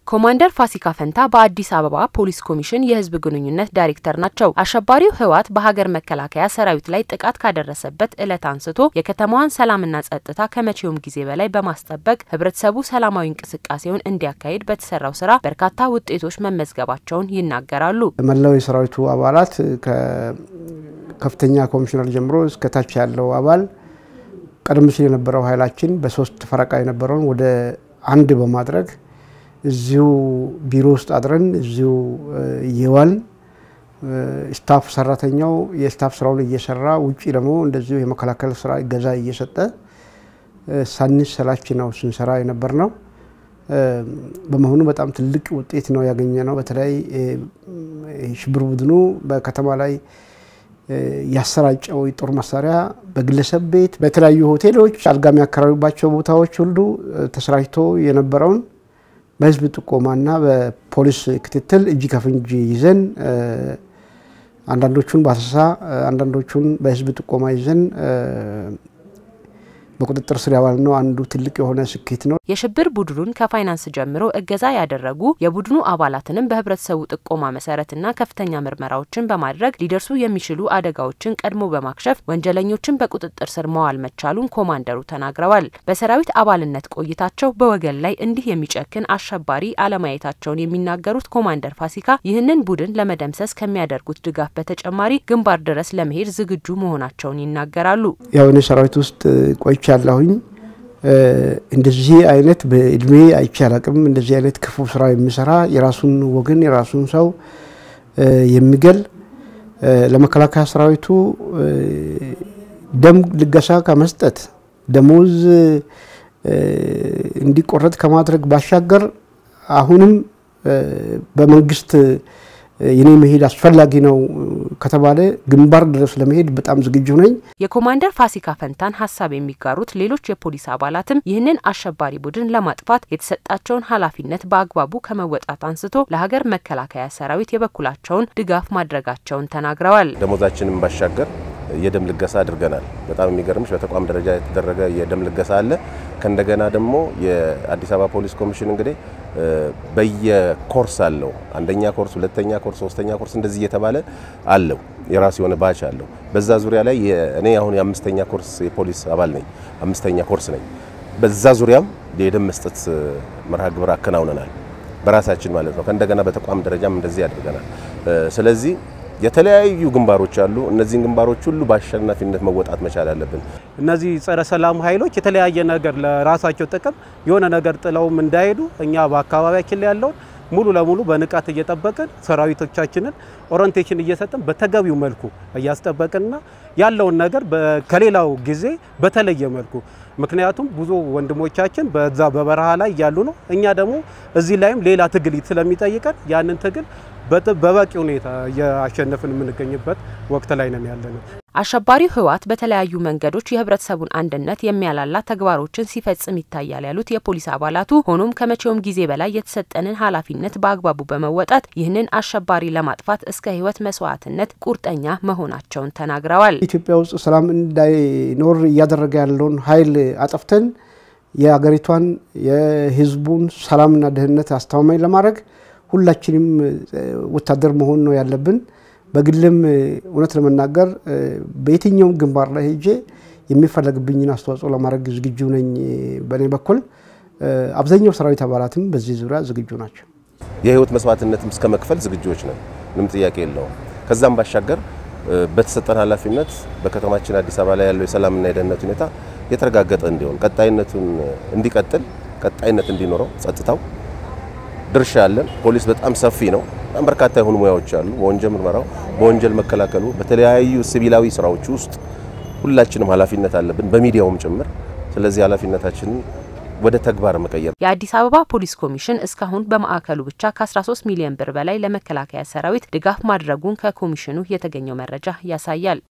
ኮማንደር ፋሲካ ፈንታ በአዲስ አበባ ፖሊስ ኮሚሽን የሕዝብ ግንኙነት ዳይሬክተር ናቸው። አሸባሪው ህወሓት በሀገር መከላከያ ሰራዊት ላይ ጥቃት ካደረሰበት ዕለት አንስቶ የከተማዋን ሰላምና ጸጥታ ከመቼውም ጊዜ በላይ በማስጠበቅ ህብረተሰቡ ሰላማዊ እንቅስቃሴውን እንዲያካሂድ በተሰራው ስራ በርካታ ውጤቶች መመዝገባቸውን ይናገራሉ። መላው የሰራዊቱ አባላት ከከፍተኛ ኮሚሽነር ጀምሮ እስከታች ያለው አባል ቀደም ሲል የነበረው ኃይላችን በሶስት ፈረቃ የነበረውን ወደ አንድ በማድረግ እዚሁ ቢሮ ውስጥ አድረን እዚሁ እየዋልን ስታፍ ሰራተኛው የስታፍ ስራውን እየሰራ ውጭ ደግሞ እንደዚሁ የመከላከል ስራ እገዛ እየሰጠ ሳንሰላች ነው ስንሰራ የነበር ነው። በመሆኑ በጣም ትልቅ ውጤት ነው ያገኘ ነው። በተለይ ሽብር ቡድኑ በከተማ ላይ ያሰራጨው የጦር መሳሪያ በግለሰብ ቤት፣ በተለያዩ ሆቴሎች፣ አልጋ የሚያከራዩባቸው ቦታዎች ሁሉ ተሰራጭቶ የነበረውን በህዝብ ጥቆማና በፖሊስ ክትትል እጅ ከፍንጅ ይዘን አንዳንዶቹን በአሰሳ አንዳንዶቹን በህዝብ ጥቆማ ይዘን በቁጥጥር ስር ያዋልነው አንዱ ትልቅ የሆነ ስኬት ነው። የሽብር ቡድኑን ከፋይናንስ ጀምሮ እገዛ ያደረጉ የቡድኑ አባላትንም በህብረተሰቡ ጥቆማ መሰረትና ከፍተኛ ምርመራዎችን በማድረግ ሊደርሱ የሚችሉ አደጋዎችን ቀድሞ በማክሸፍ ወንጀለኞችን በቁጥጥር ስር መዋል መቻሉን ኮማንደሩ ተናግረዋል። በሰራዊት አባልነት ቆይታቸው በወገን ላይ እንዲህ የሚጨክን አሸባሪ አለማየታቸውን የሚናገሩት ኮማንደር ፋሲካ ይህንን ቡድን ለመደምሰስ ከሚያደርጉት ድጋፍ በተጨማሪ ግንባር ድረስ ለመሄድ ዝግጁ መሆናቸውን ይናገራሉ። ያው እኔ ሰራዊት ውስጥ ቆይቻ ያለሁኝ እንደዚህ አይነት በእድሜ አይቼ አላቅም። እንደዚህ አይነት ክፉ ስራ የሚሰራ የራሱን ወገን የራሱን ሰው የሚገል ለመከላከያ ሰራዊቱ ደም ልገሳ ከመስጠት ደሞዝ እንዲቆረጥ ከማድረግ ባሻገር አሁንም በመንግስት የኔ መሄድ አስፈላጊ ነው ከተባለ ግንባር ድረስ ለመሄድ በጣም ዝግጁ ነኝ። የኮማንደር ፋሲካ ፈንታን ሀሳብ የሚጋሩት ሌሎች የፖሊስ አባላትም ይህንን አሸባሪ ቡድን ለማጥፋት የተሰጣቸውን ኃላፊነት በአግባቡ ከመወጣት አንስቶ ለሀገር መከላከያ ሰራዊት የበኩላቸውን ድጋፍ ማድረጋቸውን ተናግረዋል። ደሞዛችንን ባሻገር የደም ልገሳ አድርገናል። በጣም የሚገርምሽ በተቋም ደረጃ የተደረገ የደም ልገሳ አለ። ከእንደገና ደግሞ የአዲስ አበባ ፖሊስ ኮሚሽን እንግዲህ በየኮርስ አለው። አንደኛ ኮርስ፣ ሁለተኛ ኮርስ፣ ሶስተኛ ኮርስ እንደዚህ እየተባለ አለው። የራሱ የሆነ ባች አለው። በዛ ዙሪያ ላይ እኔ አሁን የአምስተኛ ኮርስ የፖሊስ አባል ነኝ። አምስተኛ ኮርስ ነኝ። በዛ ዙሪያም የደም መስጠት መርሃ ግብር አከናውነናል በራሳችን ማለት ነው። ከእንደገና በተቋም ደረጃም እንደዚህ አድርገናል። ስለዚህ የተለያዩ ግንባሮች አሉ። እነዚህን ግንባሮች ሁሉ በአሸናፊነት መወጣት መቻል አለብን። እነዚህ ጸረ ሰላም ኃይሎች የተለያየ ነገር ለራሳቸው ጥቅም የሆነ ነገር ጥለውም እንዳይሄዱ እኛ በአካባቢያችን ላይ ያለውን ሙሉ ለሙሉ በንቃት እየጠበቅን ሰራዊቶቻችንን ኦሪንቴሽን እየሰጥን በተገቢው መልኩ እያስጠበቅንና ያለውን ነገር ከሌላው ጊዜ በተለየ መልኩ ምክንያቱም ብዙ ወንድሞቻችን በዛ በበረሃ ላይ እያሉ ነው። እኛ ደግሞ እዚህ ላይም ሌላ ትግል ስለሚጠይቀን ያንን ትግል በበቂ ሁኔታ እያሸነፍን የምንገኝበት ወቅት ላይ ነን ያለነው። አሸባሪው ህወሓት በተለያዩ መንገዶች የህብረተሰቡን አንድነት የሚያላላ ተግባሮችን ሲፈጽም ይታያል ያሉት የፖሊስ አባላቱ፣ ሆኖም ከመቼውም ጊዜ በላይ የተሰጠንን ኃላፊነት በአግባቡ በመወጣት ይህንን አሸባሪ ለማጥፋት እስከ ህይወት መስዋዕትነት ቁርጠኛ መሆናቸውን ተናግረዋል። ኢትዮጵያ ውስጥ ሰላም እንዳይኖር እያደረገ ያለውን ኃይል አጠፍተን የሀገሪቷን የህዝቡን ሰላምና ደህንነት አስተማማኝ ለማድረግ ሁላችንም ወታደር መሆን ነው ያለብን። በግልም እውነት ለመናገር በየትኛውም ግንባር ላይ ሄጄ የሚፈለግብኝን አስተዋጽኦ ለማድረግ ዝግጁ ነኝ። በእኔ በኩል አብዛኛው ሰራዊት አባላትም በዚህ ዙሪያ ዝግጁ ናቸው። የህይወት መስዋዕትነትም እስከ መክፈል ዝግጁዎች ነን። ምንም ጥያቄ የለውም። ከዛም ባሻገር በተሰጠን ኃላፊነት በከተማችን አዲስ አበባ ላይ ያለው የሰላምና የደህንነት ሁኔታ የተረጋገጠ እንዲሆን ቀጣይነቱን እንዲቀጥል ቀጣይነት እንዲኖረው ጸጥታው ድርሻ አለን። ፖሊስ በጣም ሰፊ ነው። በጣም በርካታ የሆኑ ሙያዎች አሉ። በወንጀል ምርመራው፣ በወንጀል መከላከሉ፣ በተለያዩ ሲቪላዊ ስራዎች ውስጥ ሁላችንም ኃላፊነት አለብን፣ በሚዲያውም ጭምር። ስለዚህ ኃላፊነታችንን ወደ ተግባር መቀየር። የአዲስ አበባ ፖሊስ ኮሚሽን እስካሁን በማዕከሉ ብቻ ከ13 ሚሊዮን ብር በላይ ለመከላከያ ሰራዊት ድጋፍ ማድረጉን ከኮሚሽኑ የተገኘው መረጃ ያሳያል።